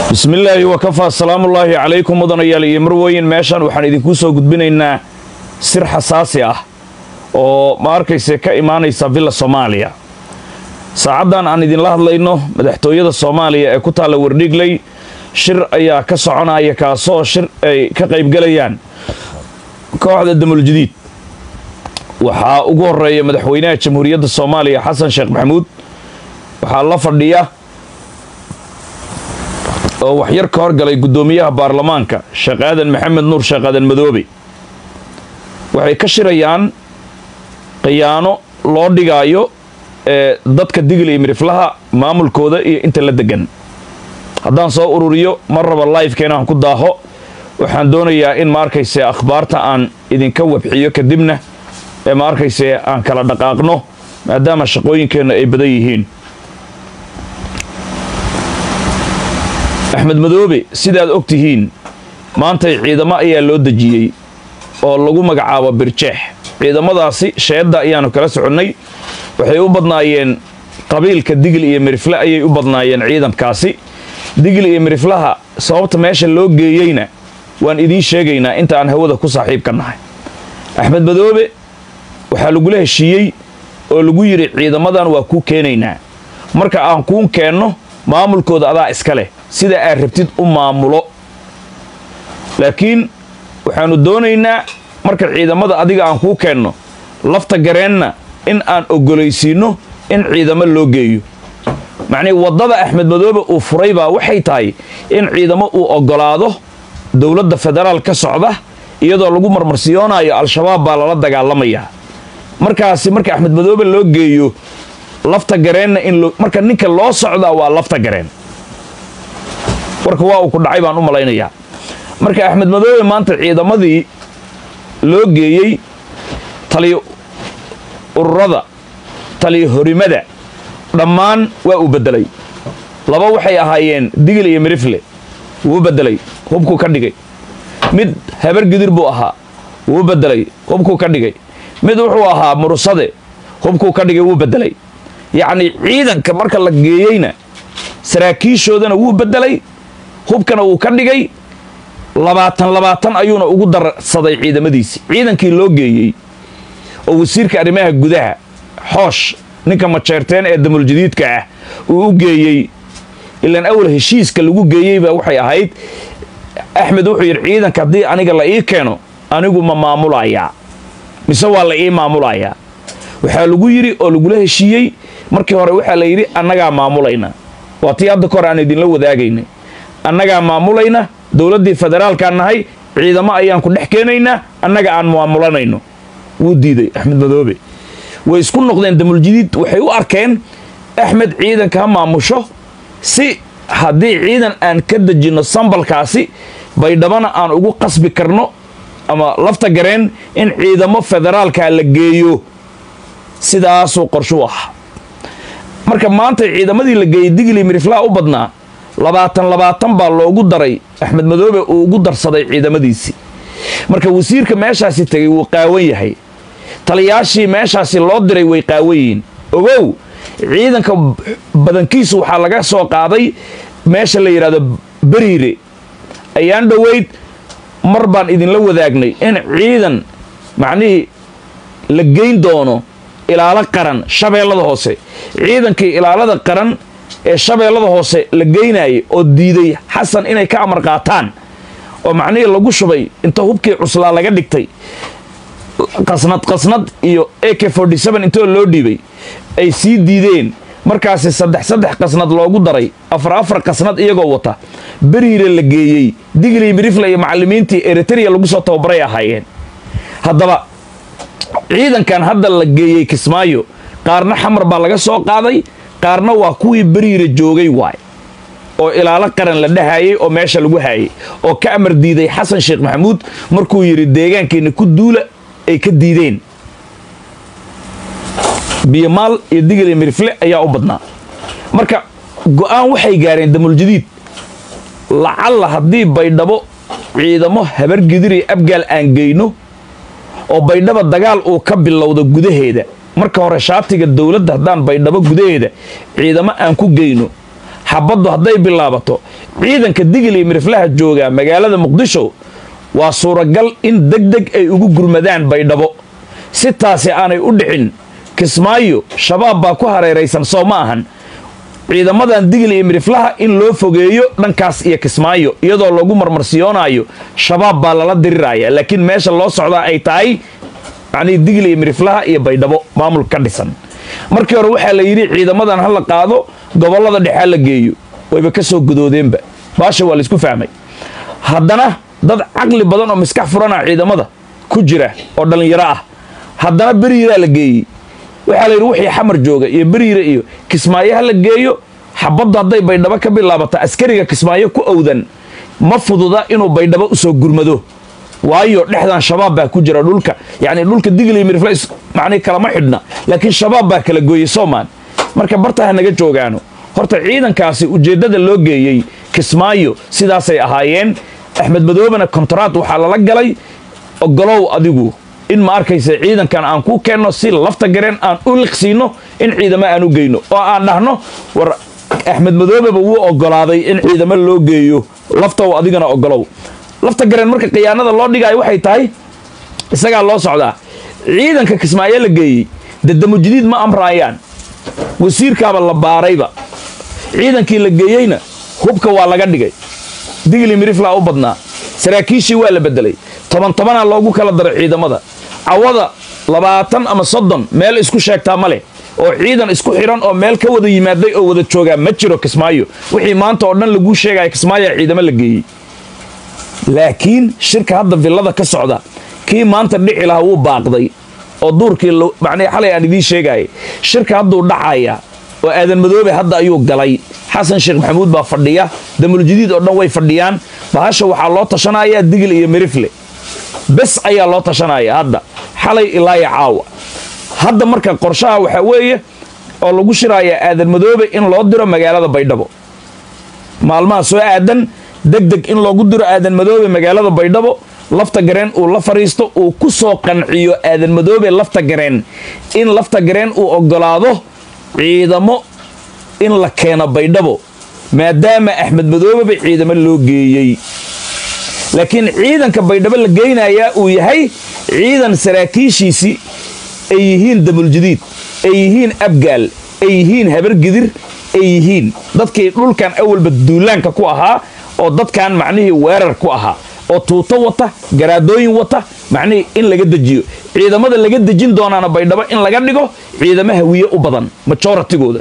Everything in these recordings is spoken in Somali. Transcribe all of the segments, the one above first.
bismillaahi wakafaa salaamullaahi calaykum mudanayaal iyo marweyn meeshan waxaan idinkuu soo gudbinaynaa sir xasaasi ah oo ma arkayse ka imaanaysa villa soomaaliya saacaddan aan idinla hadlayno madaxtooyada soomaaliya ee ku taalla wardhigley shir ayaa ka soconaya kaasoo shir ay ka qaybgalayaan kooxda damuljadiid waxaa ugu horeeya madaxweynaha jamhuuriyadda soomaaliya xasan sheekh maxamuud waxaa la fadhiya oo waxyar ka horgalay guddoomiyaha baarlamaanka sheekh aadan maxamed nuur sheekh aadan madoobe waxay ka shirayaan khiyaano loo dhigaayo ee dadka digil iyo midhiflaha maamulkooda iyo inta la degan haddaan soo ururiyo mar raba lifekeen aan ku daaho waxaan doonayaa in ma arkayse akhbaarta aan idinka wabxiyo kadibna ee ma arkayse aan kala dhaqaaqno maadaama shaqooyinkeenna ay badan yihiin axmed madoobe sidaad og tihiin maantay ciidamo ayaa loo dejiyey oo lagu magacaabo birjeex ciidamadaasi sheedda ayaannu kala soconnay waxay u badnaayeen qabiilka digil iyo mirifle ayay u badnaayeen ciidankaasi digil iyo miriflaha sababta meesha loo geeyeyna waan idiin sheegaynaa inta aan hawada ku saaxiibka nahay axmed madoobe waxaa lagula heshiiyey oo lagu yidhi ciidamadan waa kuu keenaynaa marka aan kuun keenno maamulkooda adaa iska leh sida aad rabtid u maamulo laakiin waxaannu doonaynaa marka ciidamada adiga aan kuu keenno lafta gareenna in aan oggolaysiinno in ciidamo loo geeyo macnihii waddada axmed madoobe uu furay baa waxay tahay in ciidamo uu oggolaado dowladda federaal ka socda iyadoo lagu marmarsiyoonaayo al-shabaab baa lala dagaalamayaa markaasi marka axmed madoobe loo geeyo lafta gareenna in marka ninka loo socdaa waa lafta gareen warka waa uu ku dhacay baan u malaynayaa marka axmed madoobe maanta ciidamadii loo geeyey taliyo ururada taliyo horimada dhammaan waa uu beddelay laba waxay ahaayeen digil iyo mirifle wuu beddelay hubkuu ka dhigay mid habar gidir buu ahaa wuu beddelay hubkuu ka dhigay mid wuxuu ahaa murusade hubkuu ka dhigay wuu beddelay yacnii ciidanka marka la geeyeyna saraakiishoodana wuu beddelay hubkana wuu ka dhigay labaatan labaatan ayuuna ugu darsaday ciidamadiisii ciidankii loo geeyey oo wasiirka arrimaha gudaha xoosh ninka majeerteen ee damuljadiidka ah uu u geeyey ilaan awal heshiiska lagu geeyeyba waxay ahayd axmed wuxuu yidhi ciidanka haddii aniga la ii keeno anigu ma maamulayaa mise waa la ii maamulayaa waxaa lagu yidhi oo lagula heshiiyey markii hore waxaa la yidhi annagaa maamulayna waa tii hadda kahor aan idinla wadaagaynay annagaa maamulayna dowladdii federaalkaan nahay ciidamo ayaan ku dhex keenaynaa annaga aan maamulanayno wuu diiday axmed madoobe way isku noqdeen damuljadiid waxay u arkeen axmed ciidanka ha maamusho si haddii ciidan aan ka dejinno sambalkaasi baydhabana aan ugu qasbi karno ama lafta gareen in ciidamo federaalka la geeyo sidaasuu qorshu ah marka maanta ciidamadii la geeyey digli miriflaa u badnaa labaatan labaatan baa loogu daray axmed madoobe uu ugu darsaday ciidamadiisii marka wasiirka meeshaasi tegay wuu qaawan yahay taliyaashii meeshaasi loo diray way qaawan yihiin ogow ciidanka badankiisu waxaa laga soo qaaday meesha la yidhahdo beriire ayaan dhoweyd mar baan idinla wadaagnay in ciidan macnihii la geyn doono ilaalo qaran shabeellada hoose ciidankii ilaalada qaran ee shabeellada hoose la geynayay oo diiday xasan inay ka amar qaataan oo macnihii lagu shubay inta hubkii cuslaa laga dhigtay qasnad qasnad iyo a k intoo loo dhiibay ay sii diideen markaasi saddex saddex qasnad loogu daray afar afar qasnad iyagoo wata beriire la geeyey digli mirifle iyo macallimiintii eritrea lagu soo tababaray ahaayeen haddaba ciidankan hadda la geeyey kismaayo qaarna xamar baa laga soo qaaday qaarna waa kuwii beriire joogay waay oo ilaalo qaran la dhahayey oo meesha lagu haayay oo ka amar diiday xasan sheekh maxamuud markuu yidhi deegaankeena ku duula ay ka diideen biyomaal iyo digil iyo mirifle ayaa u badnaa marka go'aan waxay gaareen damuljadiid lacalla haddii baydhabo ciidamo habargidir iyo abgaal aan geyno oo baydhaba dagaal uu ka bilowdo gudaheeda marka hore shaatiga dowladda haddaan baydhabo gudaheeda ciidamo aan ku geyno xabaddu hadday bilaabato ciidanka digil iyo miriflaha jooga magaalada muqdisho waa suuragal in deg deg ay ugu gurmadaan baydhabo si taasi aanay u dhicin kismaayo shabaab baa ku hareeraysan soo ma ahan ciidamadan digil iyo miriflaha in loo fogeeyo dhankaas iyo kismaayo iyadoo lagu marmarsiyoonayo shabaab baa lala diriraya laakiin meesha loo socdaa ay tahay macnihii digil iyo miriflaha iyo baydhabo maamul ka dhisan markii hore waxaa la yidhi ciidamadan ha la qaado gobollada dhexea la geeyo wayba ka soo gudoodeenba baasha waa laisku fahmay haddana dad caqli badan oo miskax furana ciidamada ku jira oo dhallinyaro ah haddana beriiraa la geeyey waxaa la yidhi wixii xamar jooga iyo beriire iyo kismaayo ha la geeyo xabaddu hadday baydhabo ka bilaabata askariga kismaayo ku owdan ma fududa inuu baydhabo usoo gurmado waayo dhexdan shabaab baa ku jira dhulka yacni dhulka digil iyo mirifla macnihi kalama xidhna laakiin shabaab baa kala gooyey soomaan marka barta ha naga joogaano horta ciidankaasi ujeeddada loo geeyey kismaayo sidaasay ahaayeen axmed madoobena kontaraad waxaa lala galay ogolow adigu in ma arkaysa ciidankan aan ku keenno si lafta gareen aan u liqsiino in ciidamo aan u geyno oo aan dhahno war axmed madoobeba wuu ogolaaday in ciidamo loo geeyo laftow adigana ogolow lafta gareen marka khiyaanada loo dhigaayo waxay tahay isagaa loo socdaa ciidanka kismaayo la geeyey dadamujdiid ma amraayaan wasiirkaaba la baarayba ciidankii la geeyeyna hubka waa laga dhigay digli miriflaa u badnaa saraakiishii waa la bedelay toban tobanaa loogu kala daray ciidamada cawada labaatan ama soddon meel isku sheegtaa ma leh oo ciidan isku xidhan oo meel ka wada yimaaday oo wada joogaa ma jiro kismaayo wixii maanta oo dhan laguu sheegaya kismaayo ciidamo la geeyey laakiin shirka hadda villada ka socda kii maanta dhici lahaa wuu baaqday oo duurkii macnii xalay aan idiin sheegayay shirka hadduu dhacaya oo aadan madoobe hadda ayuu galay xasan sheekh maxamuud baa fadhiya damuljadiid oo dhan way fadhiyaan bahasha waxaa loo tashanayaa digil iyo mirifle bes ayaa loo tashanaya hadda xalay ilaaya caawa hadda marka qorshaha waxaa weeye oo lagu shirayaa aadan madoobe in loo diro magaalada baydhabo maalmaha soo aadan deg deg in loogu diro aadan madoobe magaalada baydhabo lafta gareen uu la fadhiisto uu ku soo qanciyo aadan madoobe lafta gareen in lafta gareen uu ogolaado ciidamo in la keeno baydhabo maadaama axmed madoobeba ciidamo loo geeyey laakiin ciidanka baydhabo la geynayaa uu yahay ciidan saraakiishiisii ay yihiin damuljadiid ay yihiin abgaal ay yihiin habargidir ay yihiin dadkii dhulkan awalba duulaanka ku ahaa oo dadkan macnihii weerar ku ahaa oo tuuto wata garaadooyin wata macnihii in laga dejiyo ciidamada laga dejin doonaana baydhabo in laga dhigo ciidamo hawiye u badan majoratigooda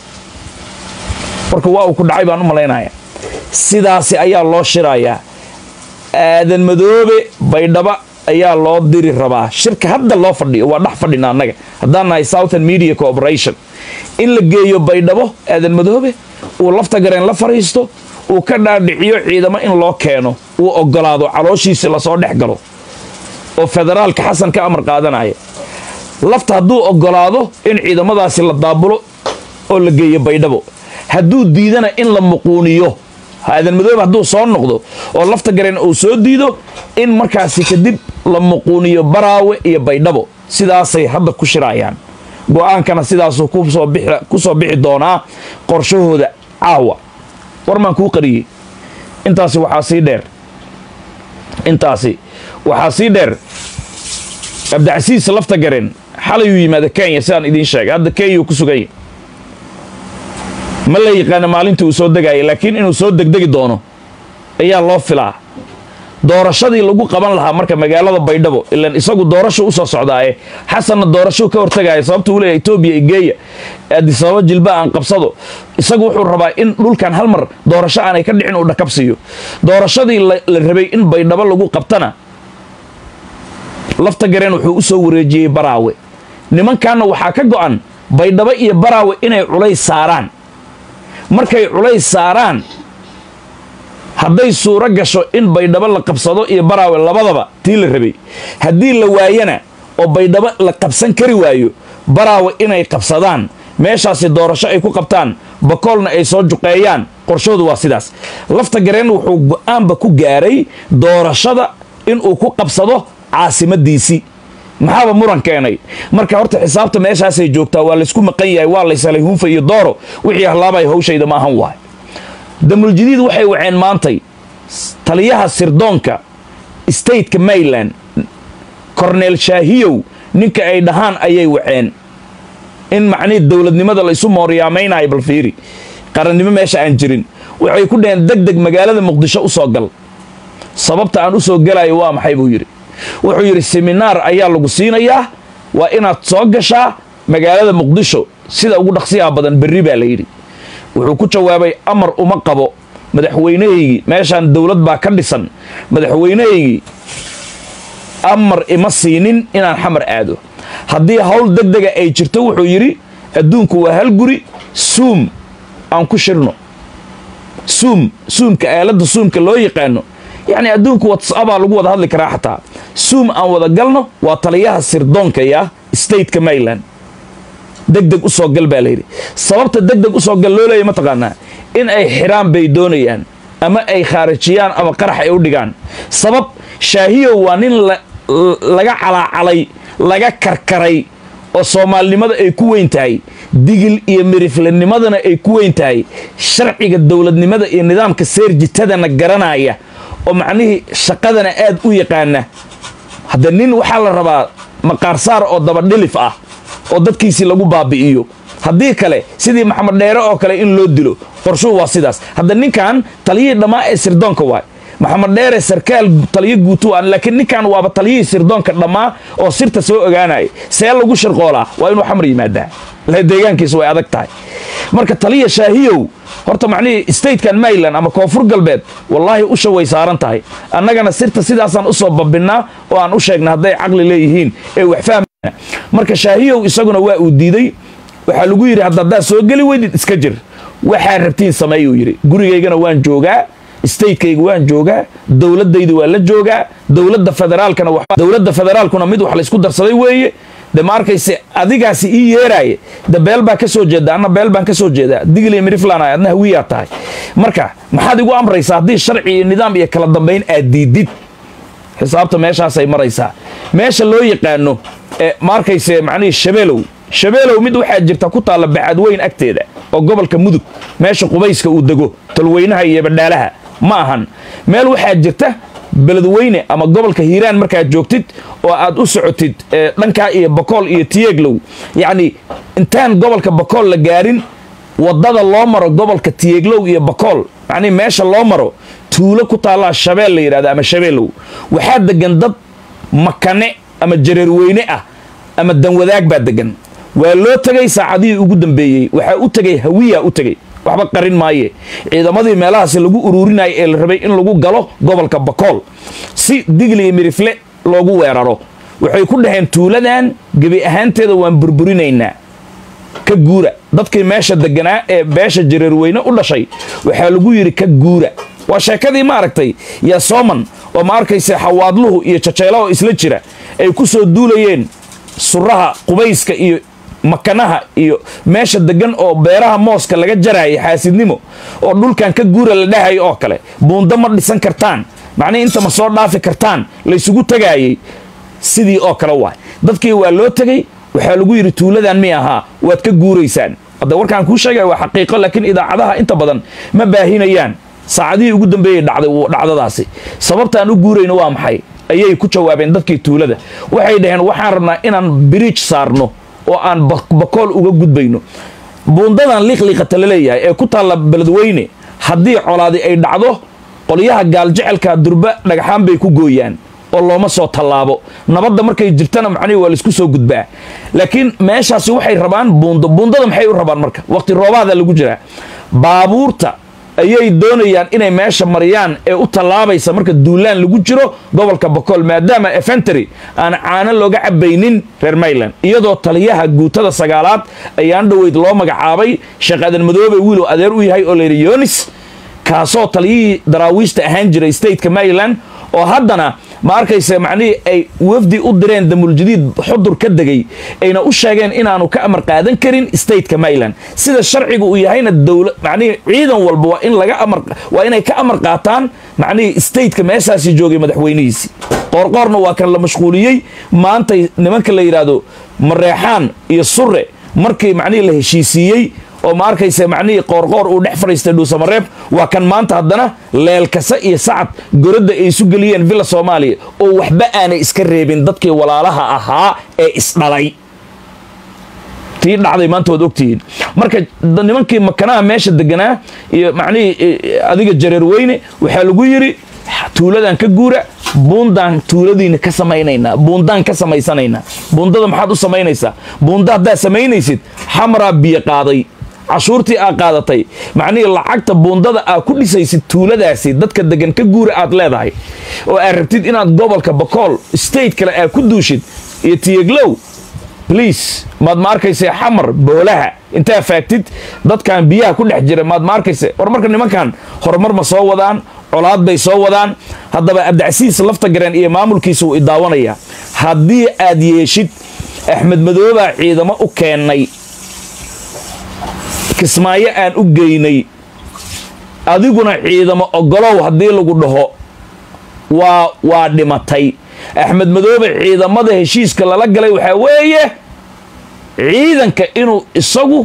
marka waa uu ku dhacay baan u malaynaya sidaasi ayaa loo shirayaa aadan madoobe baydhabo ayaa loo diri rabaa shirka hadda loo fadhiyo waa dhex fadhina annaga haddaan nahay southern media cooperation in la geeyo baydhabo aadan madoobe uu lafta gareen la fadhiisto uu ka dhaadhiciyo ciidamo in loo keeno uu ogolaado calooshiisi lasoo dhex galo oo federaalka xasan ka amar qaadanaya lafta hadduu ogolaado in ciidamadaasi la daabulo oo la geeyo baydhabo hadduu diidana in la muquuniyo aadan madoobe hadduu soo noqdo oo lafta gareen uu soo diido in markaasi kadib la muquuniyo baraawe iyo baydhabo sidaasay hadda ku shirayaan go-aankana sidaasuu ku soo bixi doonaa qorshahooda caawa warmaan kuu qariyey intaasi waxaa sii dheer intaasi waxaa sii dheer cabdicasiis lafta gareen xalayuu yimaada kenya sidaan idiin sheegay hadda kenya uu ku suganya ma la yaqaana maalintii uu soo degaya laakiin inuu soo degdegi doono ayaa loo filaa doorashadii lagu qaban lahaa marka magaalada baydhabo ilan isagu doorasho usoo socdaaye xasanna doorasho ka hortagaya sababta uu leeyahay etoobiya igeeya adisababa jilba aan qabsado isagu wuxuu rabaa in dhulkan hal mar doorasho aanay ka dhicin uu dhakabsiiyo doorashadii la rabay in baydhabo lagu qabtana lafta gareen wuxuu u soo wareejiyey baraawe nimankanna waxaa ka go'an baydhabo iyo baraawe inay culays saaraan markay culays saaraan hadday suuro gasho in baydhabo la qabsado iyo baraawe labadaba tii la rabay haddii la waayana oo baydhabo la qabsan kari waayo baraawe inay qabsadaan meeshaasi doorasho ay ku qabtaan bakoolna ay soo juqeeyaan qorshoodu waa sidaas lafta gareen wuxuu go-aanba ku gaaray doorashada inuu ku qabsado caasimadiisii maxaaba muran keenay marka horta xisaabta meeshaasay joogtaa waa laysku maqan yahay waa laysalay hunfa iyo dooro wixii hallaabay hawshayda ma ahan waay damuljadiid waxay waceen maantay taliyaha sirdoonka stateka maryland corneel shaahiyow ninka ay dhahaan ayay waceen in macnihii dowladnimada la isu mooriyaamaynayo bal fiiri qarannimo meesha aan jirin waxay ku dhaheen deg deg magaalada muqdisho u soo gal sababta aan u soo gelayo waa maxay buu yidhi wuxuu yidhi seminaar ayaa lagu siinayaa waa inaad soo gashaa magaalada muqdisho sida ugu dhaqsiyaha badan berri baa la yidhi wuxuu ku jawaabay amar uma qabo madaxweynahaygii meeshaan dowlad baa ka dhisan madaxweynahaygii amar ima siinin inaan xamar aado haddii hawl deg dega ay jirto wuxuu yidhi adduunku waa hal guri suum aan ku shirno suum suumka aaladda suumka loo yaqaano yacni adduunku watsabaa lagu wada hadli karaa xataa suum aan wada galno waa taliyaha sirdoonka ya stateka maryland deg deg u soo gal baa layidhi sababta deg deg u soo gal loo leeya mataqaanaa in ay xiraan bay doonayaan ama ay khaarijiyaan ama qarax ay u dhigaan sabab shaahiyow waa nin laga calaacalay laga karkaray oo soomaalinimada ay ku weyn tahay digil iyo miriflanimadana ay ku weyn tahay sharciga dowladnimada iyo nidaamka seerjitadana garanaya oo macnihii shaqadana aad u yaqaana hadda nin waxaa la rabaa maqaarsaar oo dabadhilif ah oo dadkiisii lagu baabi'iyo haddii kale sidii maxamed dheere oo kale in loo dilo qorshuhu waa sidaas hadda ninkan taliyihii dhammaa ee sirdoonka waay maxamed dheere sarkaal taliyo guutu aan laakiin ninkan waaba taliyihii sirdoonka dhammaa oo sirta soo ogaanaya see lagu shirqoolaa waa inuu xamar yimaadaa la deegaankiisa way adag tahay marka taliya shaahiyow horta macnihii statekan maryland ama koonfur galbeed wallaahi usha way saaran tahay annagana sirta sidaasaan usoo babinnaa oo aan u sheegna hadday caqli leeyihiin ee wax fahmana marka shaahiyow isaguna waa uu diiday waxaa lagu yidhi hadda haddaad soo geli weydid iska jir waxaa rabtiin sameeyuu yidhi gurigaygana waan joogaa statekayga waan joogaa dowladayda waa la joogaa dowladda federaalkana dowladda federaalkuna mid wax laysku darsaday weeye de ma arkayse adigaasi ii yeeraaye de beel baa ka soo jeeda anna beel baan ka soo jeedaa digli miriflan adna hawiyaa tahay marka maxaad igu amraysaa haddii sharci iyo nidaam iyo kala dambayn aad diidid xisaabta meeshaasay maraysaa meesha loo yaqaano ma arkayse macnihii shabeelow shabeelow mid waxaa jirta ku taalla bacadweyn agteeda oo gobolka mudug meesha qubayska uu dego tolweynaha iyo badhaalaha ma ahan meel waxaa jirta beledweyne ama gobolka hiiraan markaad joogtid oo aad u socotid dhankaa iyo bakool iyo tiyeeglow yacni intaan gobolka bakool la gaarin waddada loo maro gobolka tiyeeglow iyo bakool macnii meesha loo maro tuulo ku taallaa shabeel la yidhahda ama shabeelow waxaa degan dad makane ama jareerweyne ah ama danwadaag baa degan waa loo tegay saacadihii ugu dambeeyey waxaa u tegay hawiyaa u tegey waxba qarin maaye ciidamadii meelahaasi lagu uruurinaya ee la rabay in lagu galo gobolka bakool si digli iyo mirifle loogu weeraro waxay ku dhaheen tuuladan gebi ahaanteeda waan burburinaynaa ka guura dadkii meesha deganaa ee beesha jareerweyne u dhashay waxaa lagu yidhi ka guura waa sheekadii ma aragtay yaa sooman oo ma arkayse xawaadluhu iyo jajeela oo isla jira ay ku soo duulayeen suraha qubayska iyo makanaha iyo meesha degan oo beeraha mooska laga jaraya xaasidnimo oo dhulkan ka guura la dhahayo oo kale buundo ma dhisan kartaan macnihi inta ma soo dhaafi kartaan laysugu tagaayey sidii oo kale waay dadkii waa loo tegey waxaa lagu yidhi tuuladan mi ahaa waad ka guuraysaan hadda warkaan kuu sheegaya waa xaqiiqo laakiin idaacadaha inta badan ma baahinayaan saacadihii ugu dambeeyey dhacday dhacdadaasi sababtaan u guurayno waa maxay ayay ku jawaabeen dadkii tuulada waxay dhaheen waxaan rabnaa inaan biriij saarno oo aan bakool uga gudbayno buundadan liiqliiqata la leeyahay ee ku taalla beledweyne haddii colaadi ay dhacdo qolyaha gaaljecelka durba dhagaxaan bay ku gooyaan oo looma soo tallaabo nabadda markay jirtana macnihi waa laisku soo gudbaa laakiin meeshaasi waxay rabaan buundo buundada maxay u rabaan marka waqti roobaada lagu jiraa baabuurta ayay doonayaan inay meesha mariyaan ee u tallaabaysa marka duulaan lagu jiro gobolka bakool maadaama efentary aan caano looga cabaynin reer mayland iyadoo taliyaha guutada sagaalaad ayaan dhoweyd loo magacaabay sheekhadan madoobe wiilow adeer u yahay oo layidhi yonis kaasoo taliyihii daraawiishta ahaan jiray stateka maryland oo haddana ma arkayse macnihii ay wafdi u direen damuuljadiid xudur ka degay ayna u sheegeen inaanu ka amar qaadan karin stateka maryland sida sharciga uu yahayna dowla macnihii ciidan walba waa in laga amar waa inay ka amar qaataan macnihii stateka meeshaasi joogay madaxweynihiisii qoorqoorna waa kan la mashquuliyey maantay nimanka la yidhaahdo mareexaan iyo sure markii macnihii la heshiisiiyey oo ma arkaysa macnihii qoorqoor uu dhex fadhiistay dhuusamareeb waa kan maanta haddana leelkasa iyo sacad goradda ay isu geliyeen villa soomaaliya oo waxba aanay iska reebin dadkii walaalaha ahaa ee isdhalay tii dhacday maanta waad ogtihiin marka nimankii makanaha meesha deganaa iyo macnihii adiga jareer weyne waxaa lagu yidhi tuuladan ka guura buundaan tuuladiina ka samaynaynaa buundaan ka samaysanaynaa buundada maxaad u samaynaysaa buunda haddaad samaynaysid xamraa biyo qaaday cashuurtii aa qaadatay macnihii lacagta buundada aa ku dhisaysid tuuladaasi dadka degan ka guura aad leedahay oo aad rabtid inaad gobolka bakool state kale aad ku duushid iyo tiyeglow bliis maad ma arkaysa xamar boolaha intaa faagtid dadkan biyaha ku dhex jira maad ma arkaysa war marka nimankan horumar ma soo wadaan colaad bay soo wadaan haddaba abdicasiis lafta gareen iyo maamulkiisa wuu idaawanayaa haddii aad yeeshid axmed madoobaa ciidamo u keennay kismaayo aan u geynay adiguna ciidamo ogolow haddii lagu dhaho waa waa dhimatay axmed madoobe ciidamada heshiiska lala galay waxaa weeye ciidanka inuu isagu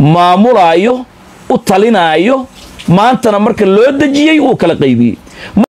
maamulaayo u talinaayo maantana marka loo dejiyey wuu kala qaybiyey